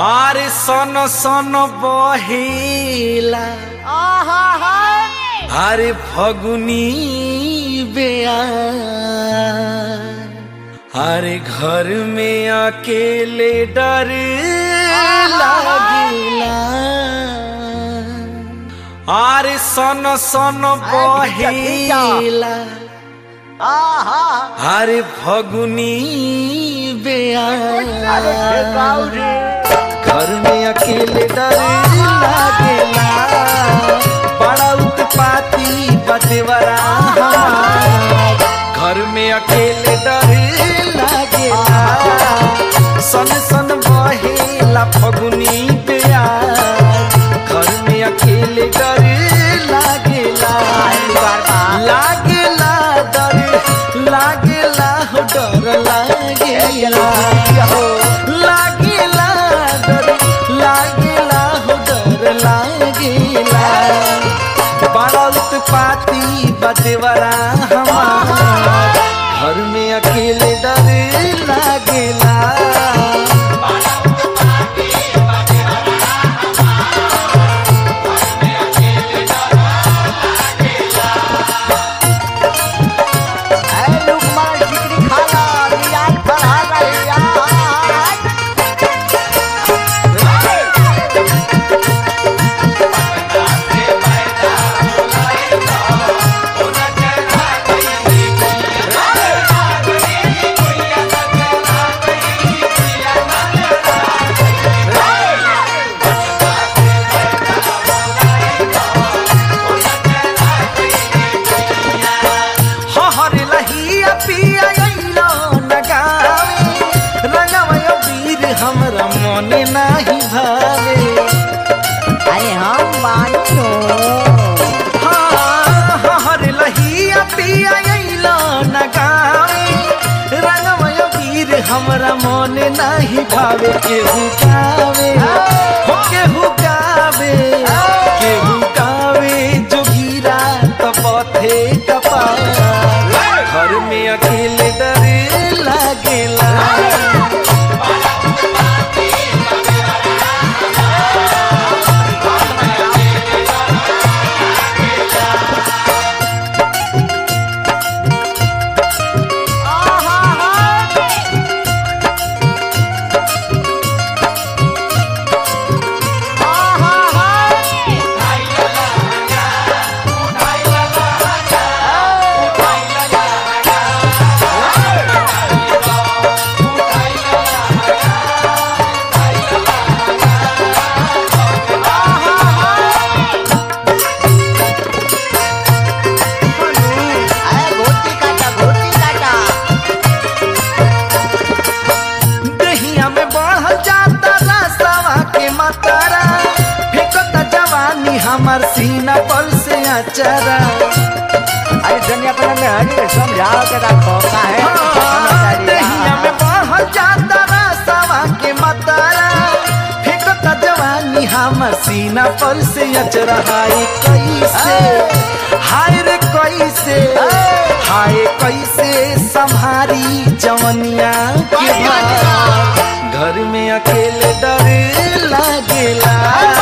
আরে সন সন বহিলা আরে ফগুনি বেয়া अरे घर में अकेले डर लागिला अरे सन सन बहिला अरे फगुनी बेया घर में अकेले डर लागेला बड़ा उत्पाती बदेवरा घर में अकेले डर लागेला सन सन बहेला फगुनी प्यार घर में अकेले डर लागेला लागेला डर लागेला हो डर लागेला लागेला डर लागेला हो डर लागेला बड़ा उत्पाती बदेवरा हमार घर में अकेले डर लागेला हहर लहिया पिया अइलो नगावे रंगवय वीर हमरा मने नाही भावे अरे हम मानो हाँ, हहर लहिया पिया अइलो नगावे रंगवय वीर हमरा मने नाही भावे केहू गावे हो केहू गावे केहू गावे जोगीरा तपथे कपार घर में अकेले डर लागेला अरे घोटी काटा घोटी काटा दहिया में बढ़ जाता रसवा के मातारा फेंकता जवानी हमार सीना पर से अचरा अरे दुनिया पर में हरी के समझाओ के रखो का है हाँ, दहिया में बढ़ जाता रसवा के मातारा फेंकता जवानी हमार सीना पर से अचरा हाय कैसे हाय रे कैसे हाय कैसे संभारी जवनिया के भार घर में अकेले डर लागेला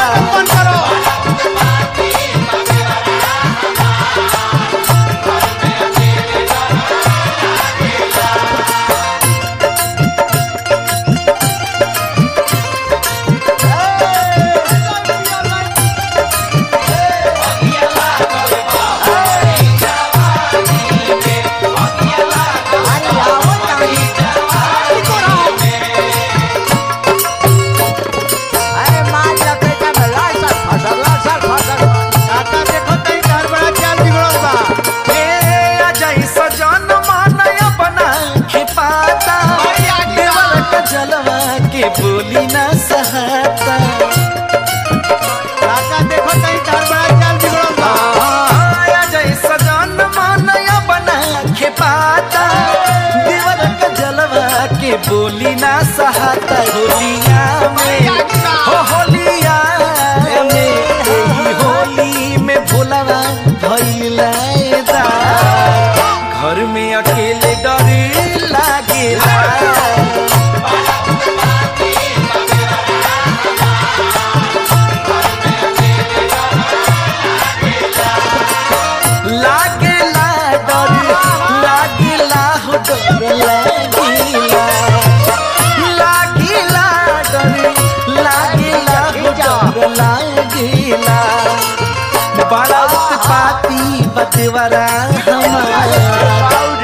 अरे आओ ताई अरे मार लपेटा में लाल सर फसल लाल सर फसल काका देखो तई घर बड़ा चाल बिगड़ल बा ए अजय सजन मानय बना के पाता देवल का जलवा के बोली ना सहाता काका देखो तई घर बड़ा चाल बिगड़ल बा अजय सजन मानय बना के पाता देवल का जलवा के बोली ना सहाता होलिया में हो होलिया में एही होली में भोलावा भइला घर में अकेले डर लागेला देवरा हमार